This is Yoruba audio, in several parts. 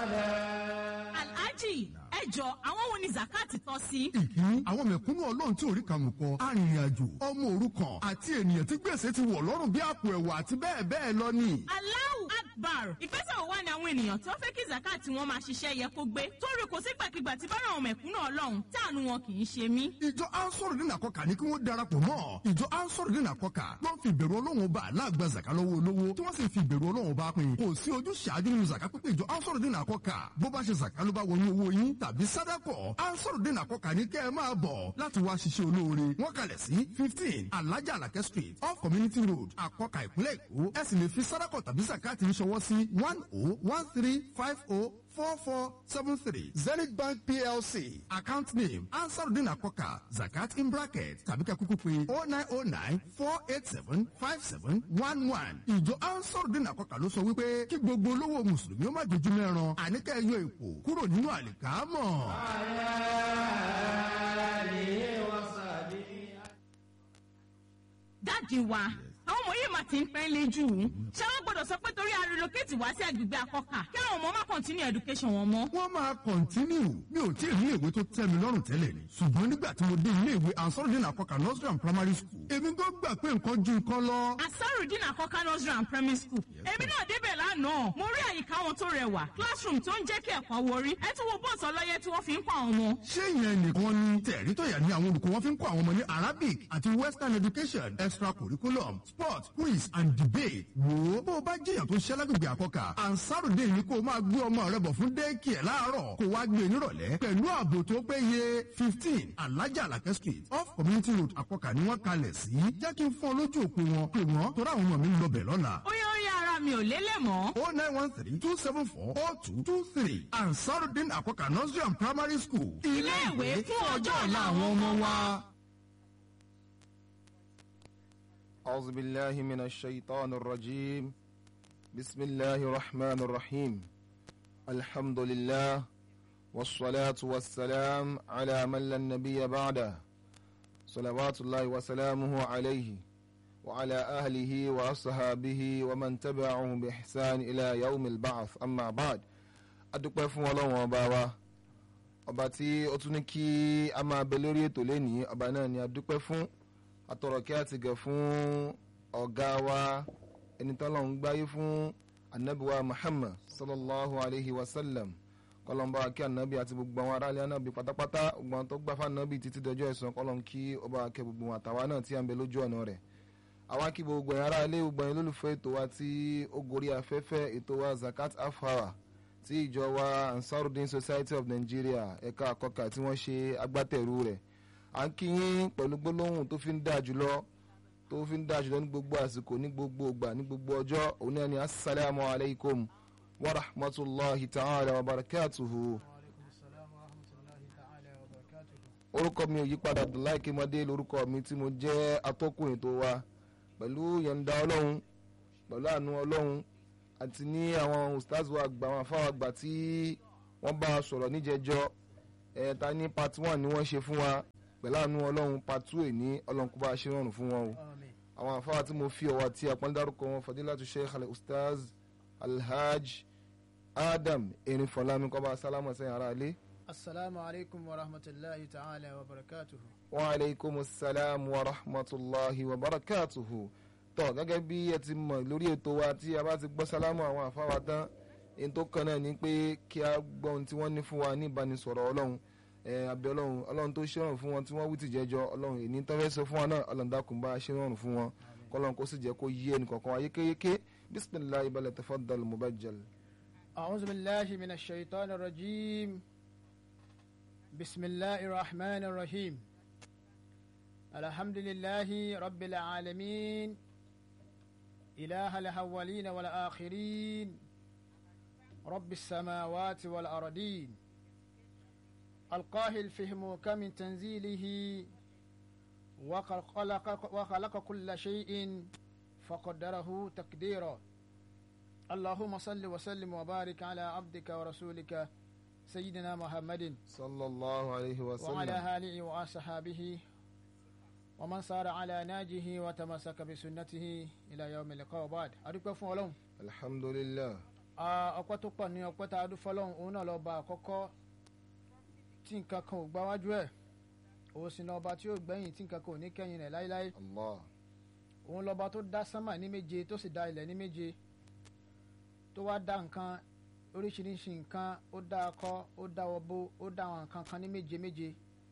alhaji ẹ jọ àwọn wo ni zakati tọ́ sí. ìkíní àwọn mẹ̀kúnnù ọlọ́run tí orí kàmù kọ arìnrìn-àjò ọmọ òrukàn àti ènìyàn tí gbèsè ti wọ̀ lọ́rùn bí àpò ẹ̀wà àti bẹ́ẹ̀ bẹ́ẹ̀ lọ ni. Allahu Akbar ìgbésẹ̀ wo wá ni àwọn ènìyàn tí wọ́n fẹ́ kí zakati wọn máa ṣiṣẹ́ yẹ kó gbé torí kò sígbàkigbà tí bára àwọn mẹ̀kúnnù ọlọ́run táànù wọn kì í ṣe mí. ìjọ ansoro dín àkọkà ní kí wọ́n darapọ̀ mọ́ ìjọ ansoro dín àkọkà ló ń fi ìbẹ̀rù ọlọ́run bá aláàgbà zaka lọ́wọ́ olówó tí wọ́n sì fi ìbẹ̀rù ọlọ́run bá pín kò sí ojú ṣáájú nínú zaka pípé ìjọ ansoro dín àkọkà bó bá ṣe zaka ló bá wọnú owó yín tàbí sádàkọ̀ ansoro dín àkọkà ní kẹ́ ẹ máa bọ̀ láti wá ṣiṣẹ́ olóore wọ́n kalẹ̀ sí fifteen alájà alakẹ́ street off community road àkọkà ìpínlẹ̀ èkó ẹ sì lè fi sádàkọ̀ tàbí zakati ń ṣọwọ́ sí one oh one three five oh four four seven three zenith bank plc account name ansarudin akoka zakat in bracket tàbí ká kúkú pé oh nine oh nine four eight seven five seven one one ìjọ ansarudin akoka ló sọ wípé kí gbogbo olówó mùsùlùmí ó má dojú mẹ́ran àníkẹ́ yọ ipò kúrò nínú àlìkámọ̀. dáàdi wa àwọn ọmọ yìí máa ti ń pẹ́ lé jù ú ṣé wọ́n gbọ́dọ̀ sọ pé torí a relocate wá sí agbègbè akọ́kà kí àwọn ọmọ má continue education wọn mọ́. wọ́n máa kọ̀ntínú mi ò tí ì rí ìwé tó tẹ́ mi lọ́rùn tẹ́lẹ̀ ni ṣùgbọ́n nígbà tí mo dé ilé ìwé ansarudin akoka nursery and primary school èmi gbọ́ gbà pé nǹkan ju nǹkan lọ. asarudin akọ́kà nursery and primary school èmi náà débẹ̀ lánàá mo rí àyíká wọn tó rẹwà classroom tó ń jẹ́ kí ẹ̀kọ́ worí ẹ tún wo bọ́ọ̀sì ọlọ́yẹ tí wọ́n fi ń kọ́ àwọn ọmọ. ṣé ìyẹn nìkan ni tẹ̀rí tọ̀yà ni àwọn olùkọ́ wọn fi ń kọ́ àwọn ọmọ ní arabic àti western education extracurriculum sport quiz and debate. wo bó o bá jẹyàn tó ṣẹ́ lágbègbè àkọ́kà ansarudin ni kó o máa gbé ọmọ rẹ bọ̀ fún dẹ́ẹ̀kì ẹ̀ láàárọ̀ kó wá gbé nírọ̀lẹ́ pẹ̀lú ààbò tó péye fifteen alájà alakẹ́ street off community road àkọ́kà ni wọ́n kalẹ̀ sí jẹ́ kí n fún ọ lójú òpó wọn pé wọ́n torí àwọn ọmọ mi ń lọ bẹ̀ lọ́la. ó yẹ orí ara mi ò lélẹ̀ mọ́. o nine one three two seven four oh two two three ansarudin àkọ́kà nursery and primary school. Ilé ìwé fún ọjọ́ ọ̀la àwọn ọmọ wa. أعوذ بالله من الشيطان الرجيم بسم الله الرحمن الرحيم الحمد لله والصلاة والسلام على من لا نبي بعده صلوات الله وسلامه عليه وعلى أهله وأصحابه ومن تبعهم بإحسان إلى يوم البعث أما بعد adúpẹ́ fún ọlọ́run ọba wa ọba tí ó tún ní kí a máa bẹ lórí ètò lẹ́nìí ọba náà ni adúpẹ́ fún atọ̀rọ̀kẹ́ àti gẹ̀ fún ọ̀gá wa ẹni tọ́lọ̀ ń gbáyé fún anabiwa muhammad sallallahu alayhi wa sallam kọlọmba akí anabi àti gbogbo àwọn aráàlú anabi pátápátá gbogbo àwọn tó gbà fún anabi títí dọjọ́ ẹ̀san kọlọm kí ọba akẹ́ gbogbo wọn àtàwa náà tí a ń bẹ lójú ọ̀nà rẹ̀ àwa kí gbogbo ẹ̀yìn aráàlú gbogbo ẹ̀yìn lólùfẹ́ ètò wa tí ó gorí afẹ́fẹ́ ètò wa zakat afara tí ìjọ wa ansarudin society of nigeria ẹ̀ka àkọ́kà tí wọ́n ṣe agbátẹ̀rù rẹ̀ à ń kí yín pẹ̀lú gbólóhùn tó fi ń dáa jùlọ tó fi ń dáa jùlọ ní gbogbo àsìkò ní gbogbo ìgbà ní gbogbo ọjọ́ òun náà ni asalaamu alaykum wa rahmatulahi ta'ala wa barakatuhu. orúkọ mi ò yí padà abdullahi kimade lórúkọ mi tí mo jẹ́ atọ́kùn ètò wa pẹ̀lú yọ̀ǹda ọlọ́run pẹ̀lú àánú ọlọ́run àti ní àwọn ustaz wa àgbà àwọn afáwọn àgbà tí wọ́n bá a sọ̀rọ̀ níjẹjọ́ ẹ̀ẹ́ta ní part one ni wọ́n ṣe fún wa pẹ̀lú àánú ọlọ́run pàtó èní ọlọ́run kó bá a ṣe rọrùn fún wọn o àwọn àfáà tí mo fi ọwọ́ àti àpọ́n dárúkọ wọn fadilatu sheikh al ustaz alhaj adam erin fọlámi kọ́ bá a sálámù sẹ́yìn ara ilé. asalaamu alaykum wa rahmatulahi ta'ala wa barakatuhu. wa aleykum salaam wa rahmatulahi wa barakatuhu. tọ́ gẹ́gẹ́ bí ẹ ti mọ̀ lórí ètò wa tí a bá ti gbọ́ sálámù àwọn àfáà tán èyí tó kàn náà ni pé kí a gbọ́ ohun tí wọ́n ní fún wa ní ìbánisọ̀rọ̀ ọlọ́run abẹ ọlọ́run ọlọ́run tó ṣèrànwọ́ fún wọn tí wọ́n wí ti jẹjọ ọlọ́run èyí tó fẹ́ sọ fún wọn náà ọlọ́run dákun bá ṣèrànwọ́ fún wọn kọ́lọ́run kó sì jẹ́ kó yí ẹnì kọ̀ọ̀kan wáyé kéyéké bisimilayi balẹ̀ tafaddal mubajjal. أعوذ بالله من الشيطان الرجيم بسم الله الرحمن الرحيم الحمد لله رب العالمين إله الأولين والآخرين رب السماوات والأرضين القاهل في محكم تنزيله وخلق, وخلق كل شيء فقدره تقديرا اللهم صل وسلم وبارك على عبدك ورسولك سيدنا محمد صلى الله عليه وسلم وعلى آله وأصحابه ومن صار على ناجه وتمسك بسنته إلى يوم اللقاء بعد أدوك فون ولهم الحمد لله ọpẹ́ tó pọ̀ ní ọpẹ́ tá a dún fọlọ́run òun náà lọ́ba àkọ́kọ́ tí nǹkan kan ò gbáwájú ẹ̀ òun sì ní ọba tí ó gbẹ̀yìn tí nǹkan kan ò ní kẹ́yìn rẹ̀ láíláí Allah òun lọ́ba tó dá sánmà ní méje tó sì dá ilẹ̀ ní méje tó wá dá nǹkan oríṣiríṣi nǹkan ó dá akọ ó dá ọbọ ó dá àwọn nǹkan kan ní méje méje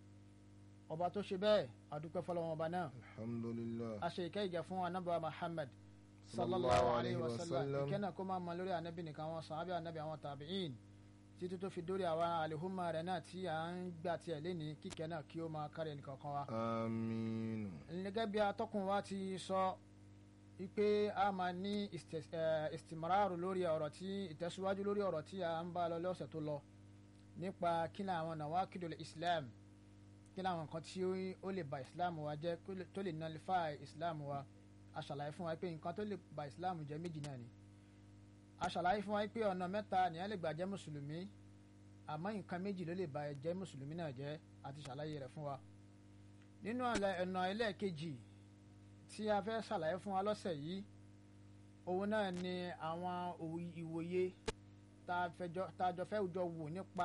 ọba tó ṣe bẹ́ẹ̀ àdúpẹ́ fọlọ́wọn ọba náà alhamdulillah a ṣe ìkẹ́ ìgẹ̀ fún anábà Muhammad Sallallahu sallallahu alayhi alayhi wa wa sallam sallam. ìkẹ́ náà kó máa mọ lórí anábì nìkan àwọn sàábì anábì àwọn tàbíìn títí tó fi dórí àwọn àlehùnmá rẹ̀ náà tí à ń gbà tiẹ̀ léni kíkẹ́ náà kí ó máa kárí ẹnì kankan wa amiinu gẹ́gẹ́ bí atọ́kùn wa ti sọ wípé a máa ní istis- eh, istimraru lórí ọ̀rọ̀ tí ìtẹ̀síwájú lórí ọ̀rọ̀ tí a ń bá lọ lọ́sẹ̀ tó lọ nípa kí ni àwọn nawakidul islam kí ni àwọn nǹkan tí ó- ó lè ba islam wa jẹ́ kó lè- tó lè nullify islam wa a ṣàlàyé fún wa pé nǹkan tó lè ba islam jẹ́ méjì náà ni a ṣàlàyé fún wa pé ọ̀nà mẹ́ta nìyẹn lè gbà jẹ́ mùsùlùmí àmọ́ nǹkan méjì ló lè ba jẹ́ mùsùlùmí náà jẹ́ àti ṣàlàyé rẹ̀ fún wa nínú àlẹ- ọ̀nà ẹlẹ́ẹ̀kejì tí a fẹ́ ṣàlàyé fún wa lọ́sẹ̀ yìí òun náà ni àwọn òwì- ìwòye tá a fẹjọ- tá a jọ fẹ́ jọ wò nípa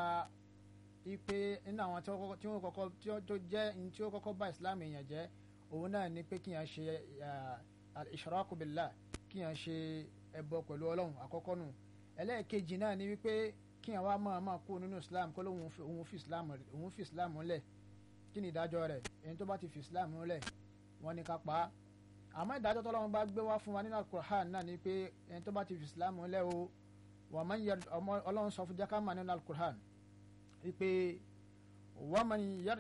ipe nínú àwọn tí wọ́n kọ́kọ́- tí wọ́n kọ́kọ́ tí wọ́n tó jẹ́ ní tí ó kọ́kọ́ bá islam èèyàn jẹ́ òun náà ni pé kíyàn ṣe al-ishraku billah kíyàn ṣe ẹbọ pẹ̀lú ọlọ́run àkọ́kọ́ nù ẹlẹ́ẹ̀kejì náà ni wípé kíyàn wá máa máa kú nínú islam kó lóun fi- òun fi islam òun fi islam lẹ̀ kí ni ìdájọ́ rẹ̀ ẹni tó bá ti fi islam lẹ̀ wọ́n ní ká pa á àmọ́ ìdájọ́ tọ́lọ́run bá gbé wá fún wa nínú alukur'an náà ni pé ẹni tó bá ti fi islam lẹ̀ o wà máa ń yẹ ọmọ ọlọ́run sọ fún jákàmá nínú alukur'an wípé wà máa ń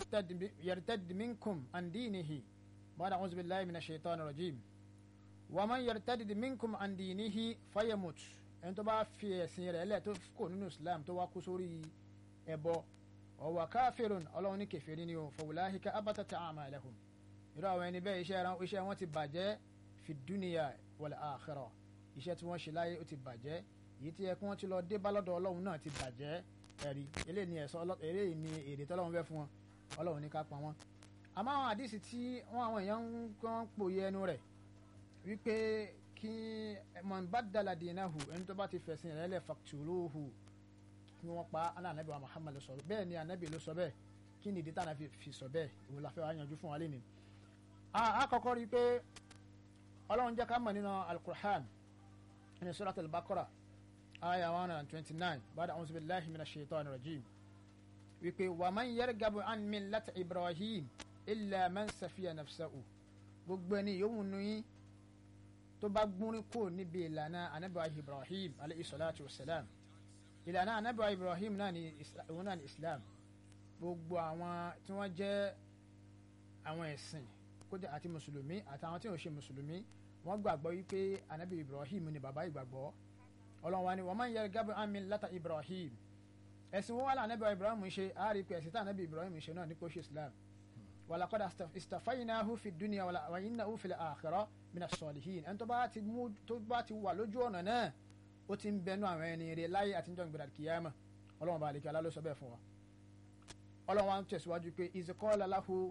yartad minkum an dinihi bada a'udhu billahi minash shaitani rajim wà máa ń yartad minkum an dinihi fayamut ẹni tó bá fi ẹ̀sìn rẹ̀ lẹ̀ tó kò nínú islam tó wá kú sórí ẹbọ ọwọ́ káfírun ọlọ́run ní kẹfẹ́rí ni o fọwọ́láhìká abatata a'malahum irú àwọn ẹni bẹ́ẹ̀ iṣẹ́ ran- iṣẹ́ wọn ti bàjẹ́ fi dúnìyà wal akhirah iṣẹ́ tí wọ́n ṣe láyé ó ti bàjẹ́ èyí tí ẹ kí wọ́n ti lọ dé bá lọ́dọ̀ ọlọ́run náà ti bàjẹ́ ẹ̀rí eléyìí ni ẹ̀sọ́ ọlọ́- eléyìí ni èrè tọ́lọ́run fẹ́ fún wọn ọlọ́run ní ká pa wọ́n. àmọ́ àwọn àdìsí tí wọ́n àwọn èèyàn ń kàn pòye ẹnu rẹ̀ wípé kí man baddala dinahu ẹni tó bá ti fẹ̀sìn rẹ̀ lẹ̀ faqtuluhu kí wọ́n pa ana anabi wa muhammad ló sọ bẹ́ẹ̀ ni anabi ló sọ bẹ́ẹ̀ kí ni ìdí tá a fi fi sọ bẹ́ẹ̀ ìwọ la fẹ́ wá yanjú fún wa lé ni. a kọ́kọ́ rí i pé ọlọ́run jẹ́ ká mọ̀ nínú alukur'an ní surat al-baqara aya one hundred and twenty-nine bada a'udhu billahi minash shaitani rajim wípé wa man yargabu an millati ibrahim illa man safiya nafsahu gbogbo ẹni yòówù nù yín tó bá gbórin kúrò níbi ìlànà anabi wa ibrahim alayhi salatu wa salam ìlànà anabiwa ibrahim náà ni Isla- òun náà ni islam gbogbo àwọn tí wọ́n jẹ́ àwọn ẹ̀sìn kódà àti mùsùlùmí àtàwọn tí ò ṣe mùsùlùmí wọ́n gbàgbọ́ wípé anabi ibrahim ni bàbá ìgbàgbọ́ ọlọ́run wa ni wọ́n máa ń yẹ gábọ̀ àmì látà ibrahim ẹ̀sìn wọn wà lá anabiwa ibrahim ṣe àárí pé ẹ̀sìn tá anabi ibrahim ṣe náà ní kó ṣe islam walaqad asta- istafaynahu fi dunya wala- wa innahu fil akhirah mina salihin ẹni tó bá ti mú tó bá ti wà lójú ọ̀nà náà ó ti ń bẹnu àwọn ẹni rẹ láyé àti níjọ́ ìgbéra kìyàmà ọlọ́run bá àlekí aláló sọ bẹ́ẹ̀ fún wa ọlọ́run wa ń tẹ̀síwájú pé izqala lahu